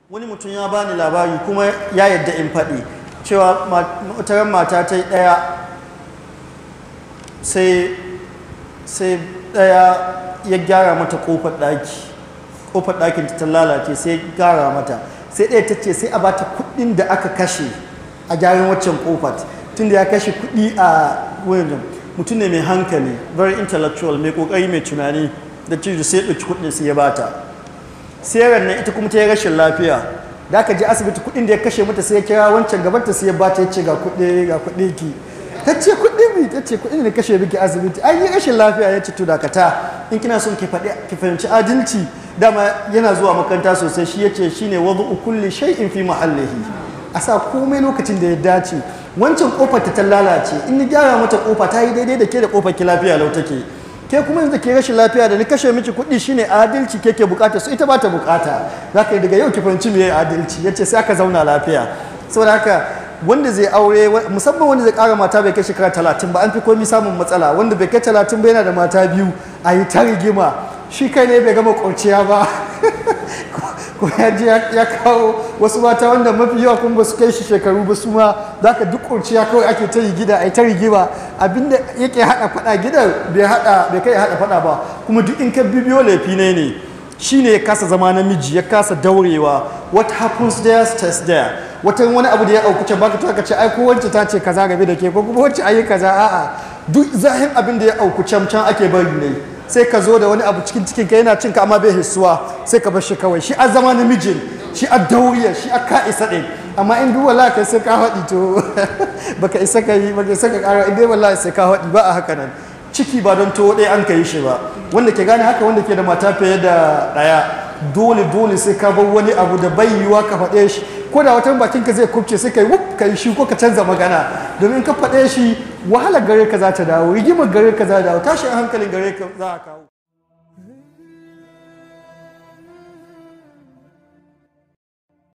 wani mutum ya bani labari kuma ya yadda in faɗi cewa mataran mata ta yi ɗaya sai sai ɗaya ya gyara mata ƙofar ɗaki ƙofar ɗakin ta lalace sai ya gyara mata sai ɗaya ta ce sai a bata kuɗin da aka kashe a gyaran waccan ƙofar tunda ya kashe kuɗi a wurin mutum ne mai hankali very intellectual mai ƙoƙari mai tunani da cizo sai ɗauki kuɗin sai ya bata sai nan ita kuma ta yi rashin lafiya da aka je asibiti kuɗin da ya kashe mata sai ya kira wancan gabanta sai ya bata ya ce ga kuɗi ga kuɗi ki ta ce kuɗi mi ta ce kuɗin da kashe miki asibiti an yi rashin lafiya ya ce to dakata in kina son ki faɗi ki fahimci adalci dama yana zuwa makaranta sosai shi ya ce shine wadu kulli shay'in fi mahallihi a sa komai lokacin da ya dace wancan kofar ta lalace in ni gyara mata kofa ta yi daidai da ke da kofar ki lafiya lau take ke kuma yanzu ke rashin lafiya da ni kashe miki kuɗi shine adalci ke ke bukata su ita ba ta bukata za ka yi daga yau ki fahimci me adalci ya ce sai aka zauna lafiya saboda haka wanda zai aure musamman wanda zai kara mata bai kai shekara talatin ba an fi komi samun matsala wanda bai kai talatin ba yana da mata biyu a yi ta rigima shi kai ne bai gama kurciya ba ko ya ji ya kawo wasu mata wanda mafi yawa kuma ba su kai shi shekaru ba su ma za ka duk kurciya kawai ake ta yi gida a yi ta rigima abinda yake haɗa faɗa gidan bai haɗa bai kai haɗa faɗa ba kuma duk in ka bibiyo laifi ne ne shine ya kasa zama namiji ya kasa daurewa what happens there stays there wata wani abu da ya auku can baka ta ce ai ko wacce ta ce kaza game da ke ko kuma wacce ayi kaza a'a duk zahin abin da ya auku can can ake bari ne sai ka zo da wani abu cikin cikin ka yana cin ka amma bai hissuwa sai ka bar shi kawai shi a zama namijin shi a dauriya shi a ka isa ɗin amma in duk wallahi kai sai ka haɗi to baka isa ka yi baka isa ka ƙara in dai wallahi sai ka haɗi ba a haka nan ciki ba don to ɗaya an ka yi shi ba wanda ke gane haka wanda ke da mata fiye da ɗaya dole dole sai ka bar wani abu da bai yiwuwa ka faɗe shi ko da wata bakin ka zai kubce sai ka yi wuf ka yi shi ko ka canza magana domin ka faɗe shi wahalar gare ka za ta dawo rigimar gare ka za ta dawo tashin hankalin gare ka za a kawo